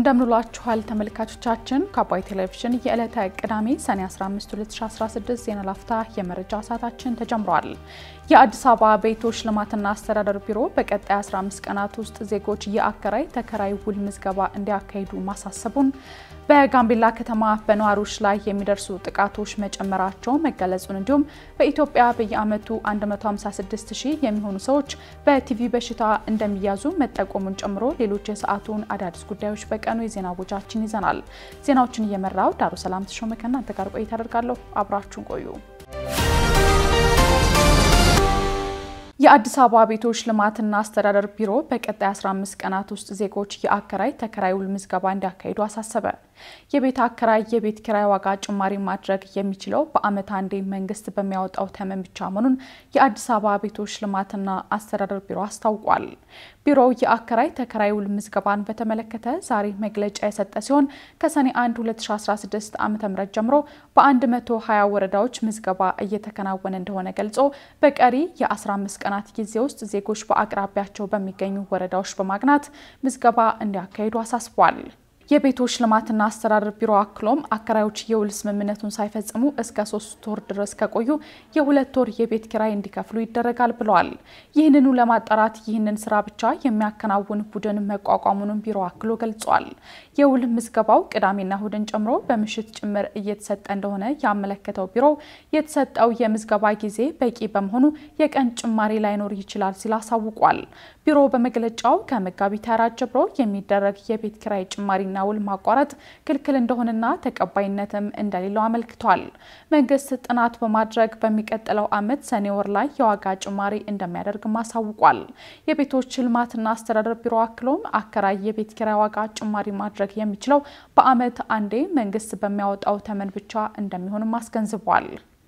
እንደምንላችኋል ተመልካቾቻችን ከአባይ ቴሌቪዥን የዕለተ ቅዳሜ ሰኔ 15 2016 ዜና ላፍታ የመረጃ ሰዓታችን ተጀምሯል። የአዲስ አበባ ቤቶች ልማትና አስተዳደር ቢሮ በቀጣይ 15 ቀናት ውስጥ ዜጎች የአከራይ ተከራይ ውል ምዝገባ እንዲያካሂዱ ማሳሰቡን፣ በጋምቤላ ከተማ በነዋሪዎች ላይ የሚደርሱ ጥቃቶች መጨመራቸው መገለጹን እንዲሁም በኢትዮጵያ በየዓመቱ 156 ሺህ የሚሆኑ ሰዎች በቲቪ በሽታ እንደሚያዙ መጠቆሙን ጨምሮ ሌሎች የሰዓቱን አዳዲስ ጉዳዮች በቀኑ የዜና ቦጃችን ይዘናል። ዜናዎችን እየመራው ዳሩ ሰላም ተሾመ ከእናንተ ጋር ቆይታ አደርጋለሁ። አብራችሁን ቆዩ። የአዲስ አበባ ቤቶች ልማትና አስተዳደር ቢሮ በቀጣይ 15 ቀናት ውስጥ ዜጎች የአከራይ ተከራይ ውል ምዝገባ እንዲያካሂዱ አሳሰበ። የቤት አከራይ የቤት ኪራይ ዋጋ ጭማሪ ማድረግ የሚችለው በዓመት አንዴ መንግስት በሚያወጣው ተመን ብቻ መሆኑን የአዲስ አበባ ቤቶች ልማትና አስተዳደር ቢሮ አስታውቋል። ቢሮው የአከራይ ተከራይ ውል ምዝገባን በተመለከተ ዛሬ መግለጫ የሰጠ ሲሆን ከሰኔ 1 2016 ዓ.ም ጀምሮ በ120 ወረዳዎች ምዝገባ እየተከናወነ እንደሆነ ገልጾ በቀሪ የ15 ቀናት ጊዜ ውስጥ ዜጎች በአቅራቢያቸው በሚገኙ ወረዳዎች በማቅናት ምዝገባ እንዲያካሂዱ አሳስቧል። የቤቶች ልማትና አስተዳደር ቢሮ አክሎም አከራዮች የውል ስምምነቱን ሳይፈጽሙ እስከ ሶስት ወር ድረስ ከቆዩ የሁለት ወር የቤት ኪራይ እንዲከፍሉ ይደረጋል ብለዋል። ይህንኑ ለማጣራት ይህንን ስራ ብቻ የሚያከናውን ቡድን መቋቋሙንም ቢሮ አክሎ ገልጿል። የውል ምዝገባው ቅዳሜና እሁድን ጨምሮ በምሽት ጭምር እየተሰጠ እንደሆነ ያመለከተው ቢሮው የተሰጠው የምዝገባ ጊዜ በቂ በመሆኑ የቀን ጭማሪ ላይኖር ይችላል ሲል አሳውቋል። ቢሮ በመግለጫው ከመጋቢት አራት ጀምሮ የሚደረግ የቤት ኪራይ ጭማሪና ውል ማቋረጥ ክልክል እንደሆነና ተቀባይነትም እንደሌለው አመልክቷል። መንግስት ጥናት በማድረግ በሚቀጥለው ዓመት ሰኔ ወር ላይ የዋጋ ጭማሪ እንደሚያደርግም አሳውቋል። የቤቶች ልማትና አስተዳደር ቢሮ አክሎም አከራይ የቤት ኪራይ ዋጋ ጭማሪ ማድረግ የሚችለው በዓመት አንዴ መንግስት በሚያወጣው ተመን ብቻ እንደሚሆንም አስገንዝቧል።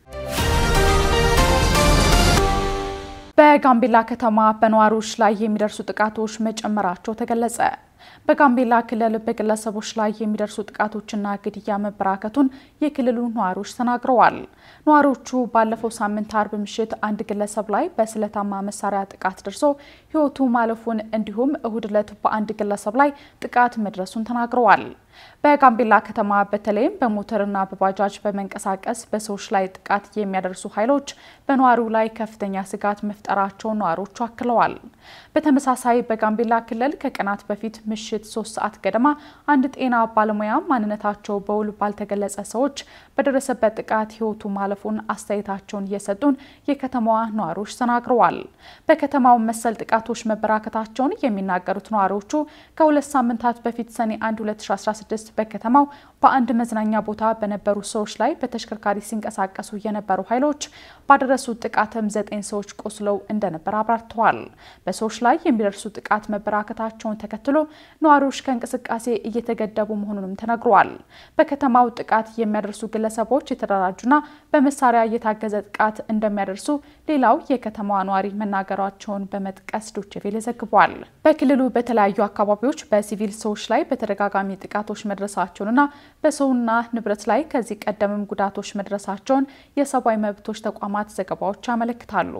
በጋምቤላ ከተማ በነዋሪዎች ላይ የሚደርሱ ጥቃቶች መጨመራቸው ተገለጸ። በጋምቤላ ክልል በግለሰቦች ላይ የሚደርሱ ጥቃቶችና ግድያ መበራከቱን የክልሉ ነዋሪዎች ተናግረዋል። ነዋሪዎቹ ባለፈው ሳምንት አርብ ምሽት አንድ ግለሰብ ላይ በስለታማ መሳሪያ ጥቃት ደርሶ ሕይወቱ ማለፉን እንዲሁም እሁድ ዕለት በአንድ ግለሰብ ላይ ጥቃት መድረሱን ተናግረዋል። በጋምቤላ ከተማ በተለይም በሞተርና በባጃጅ በመንቀሳቀስ በሰዎች ላይ ጥቃት የሚያደርሱ ኃይሎች በነዋሪው ላይ ከፍተኛ ስጋት መፍጠራቸውን ነዋሪዎቹ አክለዋል። በተመሳሳይ በጋምቤላ ክልል ከቀናት በፊት ምሽት ሶስት ሰዓት ገደማ አንድ ጤና ባለሙያ ማንነታቸው በውል ባልተገለጸ ሰዎች በደረሰበት ጥቃት ህይወቱ ማለፉን አስተያየታቸውን እየሰጡን የከተማዋ ነዋሪዎች ተናግረዋል። በከተማው መሰል ጥቃቶች መበራከታቸውን የሚናገሩት ነዋሪዎቹ ከሁለት ሳምንታት በፊት ሰኔ 1 2016 በከተማው በአንድ መዝናኛ ቦታ በነበሩ ሰዎች ላይ በተሽከርካሪ ሲንቀሳቀሱ የነበሩ ኃይሎች ባደረሱት ጥቃትም ዘጠኝ ሰዎች ቆስለው እንደነበር አብራርተዋል። በሰዎች ላይ የሚደርሱ ጥቃት መበራከታቸውን ተከትሎ ነዋሪዎች ከእንቅስቃሴ እየተገደቡ መሆኑንም ተነግሯል። በከተማው ጥቃት የሚያደርሱ ግለሰቦች የተደራጁና በመሳሪያ እየታገዘ ጥቃት እንደሚያደርሱ ሌላው የከተማዋ ነዋሪ መናገራቸውን በመጥቀስ ዶችቬሌ ዘግቧል። በክልሉ በተለያዩ አካባቢዎች በሲቪል ሰዎች ላይ በተደጋጋሚ ጥቃቶች መድረሳቸውንና በሰውና ንብረት ላይ ከዚህ ቀደምም ጉዳቶች መድረሳቸውን የሰብአዊ መብቶች ተቋማት ዘገባዎች ያመለክታሉ።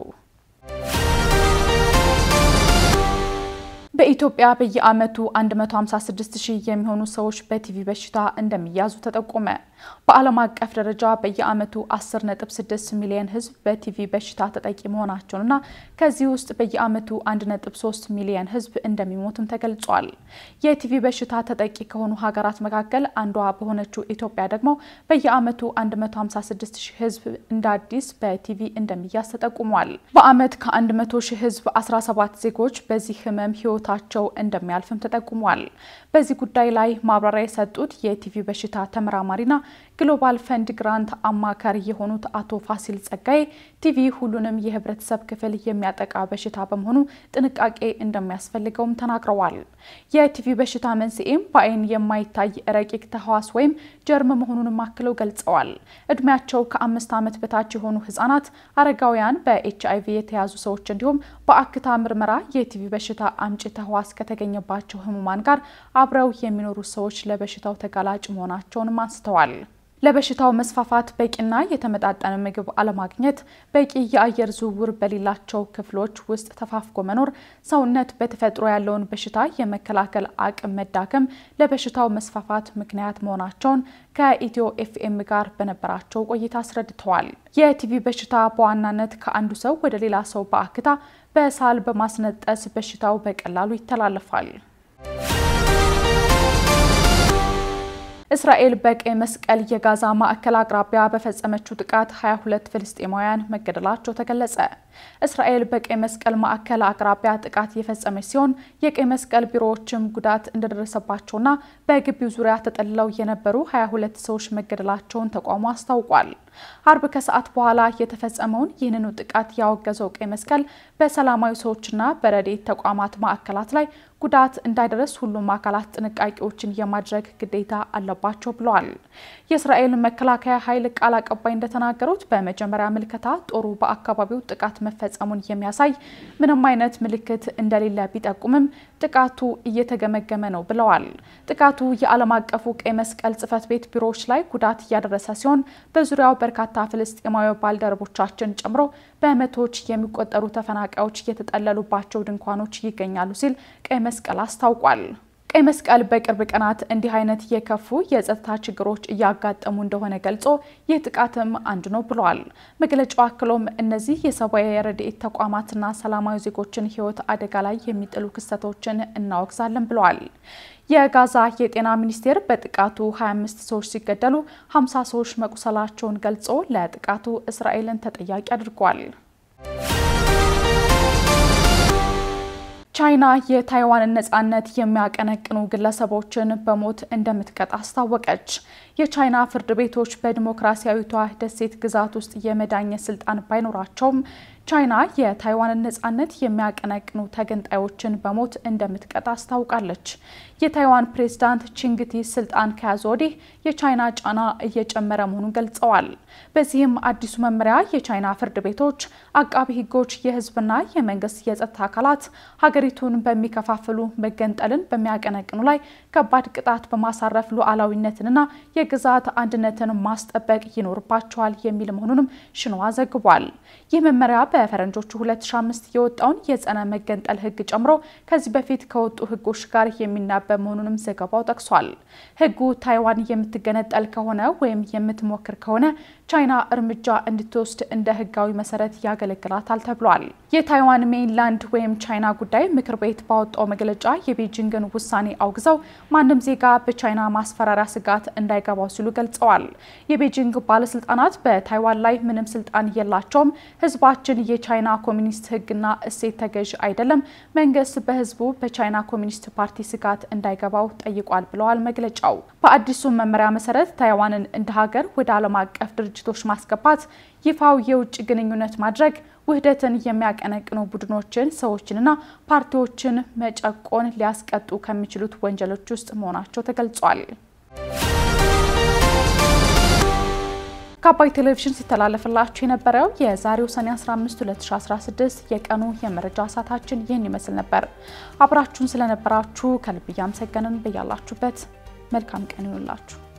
በኢትዮጵያ በየዓመቱ 156 ሺህ የሚሆኑ ሰዎች በቲቪ በሽታ እንደሚያዙ ተጠቆመ። በዓለም አቀፍ ደረጃ በየዓመቱ 10.6 ሚሊዮን ሕዝብ በቲቪ በሽታ ተጠቂ መሆናቸውንና ከዚህ ውስጥ በየዓመቱ 1.3 ሚሊዮን ሕዝብ እንደሚሞትም ተገልጿል። የቲቪ በሽታ ተጠቂ ከሆኑ ሀገራት መካከል አንዷ በሆነችው ኢትዮጵያ ደግሞ በየዓመቱ 156 ሺህ ሕዝብ እንደ አዲስ በቲቪ እንደሚያዝ ተጠቁሟል። በዓመት ከ100 ሺህ ሕዝብ 17 ዜጎች በዚህ ህመም ህይወታቸው እንደሚያልፍም ተጠቁሟል። በዚህ ጉዳይ ላይ ማብራሪያ የሰጡት የቲቪ በሽታ ተመራማሪና ግሎባል ፈንድ ግራንት አማካሪ የሆኑት አቶ ፋሲል ጸጋዬ ቲቪ ሁሉንም የህብረተሰብ ክፍል የሚያጠቃ በሽታ በመሆኑ ጥንቃቄ እንደሚያስፈልገውም ተናግረዋል። የቲቪ በሽታ መንስኤም በአይን የማይታይ ረቂቅ ተህዋስ ወይም ጀርም መሆኑንም አክለው ገልጸዋል። እድሜያቸው ከአምስት ዓመት በታች የሆኑ ህጻናት፣ አረጋውያን፣ በኤች አይቪ የተያዙ ሰዎች እንዲሁም በአክታ ምርመራ የቲቪ በሽታ አምጪ ተህዋስ ከተገኘባቸው ህሙማን ጋር አብረው የሚኖሩ ሰዎች ለበሽታው ተጋላጭ መሆናቸውንም አንስተዋል። ለበሽታው መስፋፋት በቂና የተመጣጠነ ምግብ አለማግኘት፣ በቂ የአየር ዝውውር በሌላቸው ክፍሎች ውስጥ ተፋፍጎ መኖር፣ ሰውነት በተፈጥሮ ያለውን በሽታ የመከላከል አቅም መዳከም ለበሽታው መስፋፋት ምክንያት መሆናቸውን ከኢትዮ ኤፍኤም ጋር በነበራቸው ቆይታ አስረድተዋል። የቲቪ በሽታ በዋናነት ከአንዱ ሰው ወደ ሌላ ሰው በአክታ በሳል በማስነጠስ በሽታው በቀላሉ ይተላለፋል። እስራኤል በቀይ መስቀል የጋዛ ማዕከል አቅራቢያ በፈጸመችው ጥቃት 22 ፍልስጤማውያን መገደላቸው ተገለጸ። እስራኤል በቀይ መስቀል ማዕከል አቅራቢያ ጥቃት የፈጸመች ሲሆን የቀይ መስቀል ቢሮዎችም ጉዳት እንደደረሰባቸውና በግቢው ዙሪያ ተጠልለው የነበሩ 22 ሰዎች መገደላቸውን ተቋሙ አስታውቋል። አርብ ከሰዓት በኋላ የተፈጸመውን ይህንኑ ጥቃት ያወገዘው ቀይ መስቀል በሰላማዊ ሰዎችና በረድኤት ተቋማት ማዕከላት ላይ ጉዳት እንዳይደረስ ሁሉም አካላት ጥንቃቄዎችን የማድረግ ግዴታ አለባቸው ብለዋል። የእስራኤል መከላከያ ኃይል ቃል አቀባይ እንደተናገሩት በመጀመሪያ ምልከታ ጦሩ በአካባቢው ጥቃት መፈጸሙን የሚያሳይ ምንም አይነት ምልክት እንደሌለ ቢጠቁምም ጥቃቱ እየተገመገመ ነው ብለዋል። ጥቃቱ የዓለም አቀፉ ቀይ መስቀል ጽሕፈት ቤት ቢሮዎች ላይ ጉዳት እያደረሰ ሲሆን በዙሪያው በርካታ ፍልስጤማዊ ባልደረቦቻችን ጨምሮ በመቶዎች የሚቆጠሩ ተፈናቃዮች የተጠለሉባቸው ድንኳኖች ይገኛሉ ሲል ቀይ መስቀል አስታውቋል። ቀይ መስቀል በቅርብ ቀናት እንዲህ አይነት የከፉ የጸጥታ ችግሮች እያጋጠሙ እንደሆነ ገልጾ ይህ ጥቃትም አንዱ ነው ብለዋል። መግለጫው አክሎም እነዚህ የሰብአዊ ረድኤት ተቋማትና ሰላማዊ ዜጎችን ሕይወት አደጋ ላይ የሚጥሉ ክስተቶችን እናወግዛለን ብለዋል። የጋዛ የጤና ሚኒስቴር በጥቃቱ 25 ሰዎች ሲገደሉ 50 ሰዎች መቁሰላቸውን ገልጾ ለጥቃቱ እስራኤልን ተጠያቂ አድርጓል። ቻይና የታይዋንን ነጻነት የሚያቀነቅኑ ግለሰቦችን በሞት እንደምትቀጣ አስታወቀች። የቻይና ፍርድ ቤቶች በዲሞክራሲያዊቷ ደሴት ግዛት ውስጥ የመዳኘት ስልጣን ባይኖራቸውም ቻይና የታይዋንን ነጻነት የሚያቀነቅኑ ተገንጣዮችን በሞት እንደምትቀጣ አስታውቃለች። የታይዋን ፕሬዝዳንት ቺንግቲ ስልጣን ከያዙ ወዲህ የቻይና ጫና እየጨመረ መሆኑን ገልጸዋል። በዚህም አዲሱ መመሪያ የቻይና ፍርድ ቤቶች፣ አቃቢ ሕጎች፣ የሕዝብና የመንግስት የጸጥታ አካላት ሀገሪቱን በሚከፋፍሉ መገንጠልን በሚያቀነቅኑ ላይ ከባድ ቅጣት በማሳረፍ ሉዓላዊነትንና የግዛት አንድነትን ማስጠበቅ ይኖርባቸዋል የሚል መሆኑንም ሽንዋ ዘግቧል። ይህ መመሪያ በፈረንጆቹ 2005 የወጣውን የጸረ መገንጠል ህግ ጨምሮ ከዚህ በፊት ከወጡ ህጎች ጋር የሚናበብ መሆኑንም ዘገባው ጠቅሷል። ህጉ ታይዋን የምትገነጠል ከሆነ ወይም የምትሞክር ከሆነ ቻይና እርምጃ እንድትወስድ እንደ ህጋዊ መሰረት ያገለግላታል ተብሏል። የታይዋን ሜይንላንድ ወይም ቻይና ጉዳይ ምክር ቤት ባወጣው መግለጫ የቤጂንግን ውሳኔ አውግዘው ማንም ዜጋ በቻይና ማስፈራሪያ ስጋት እንዳይገባው ሲሉ ገልጸዋል። የቤጂንግ ባለስልጣናት በታይዋን ላይ ምንም ስልጣን የላቸውም፣ ህዝባችን የቻይና ኮሚኒስት ህግና እሴት ተገዥ አይደለም፣ መንግስት በህዝቡ በቻይና ኮሚኒስት ፓርቲ ስጋት እንዳይገባው ጠይቋል ብለዋል መግለጫው። በአዲሱ መመሪያ መሰረት ታይዋንን እንደ ሀገር ወደ ዓለም አቀፍ ድርጅቶች ማስገባት፣ ይፋው የውጭ ግንኙነት ማድረግ፣ ውህደትን የሚያቀነቅኑ ቡድኖችን፣ ሰዎችንና ፓርቲዎችን መጨቆን ሊያስቀጡ ከሚችሉት ወንጀሎች ውስጥ መሆናቸው ተገልጿል። ከአባይ ቴሌቪዥን ሲተላለፍላችሁ የነበረው የዛሬው ሰኔ 15 2016 የቀኑ የመረጃ ሰዓታችን ይህን ይመስል ነበር። አብራችሁን ስለነበራችሁ ከልብ እያመሰገንን በያላችሁበት መልካም ቀን ይሁንላችሁ።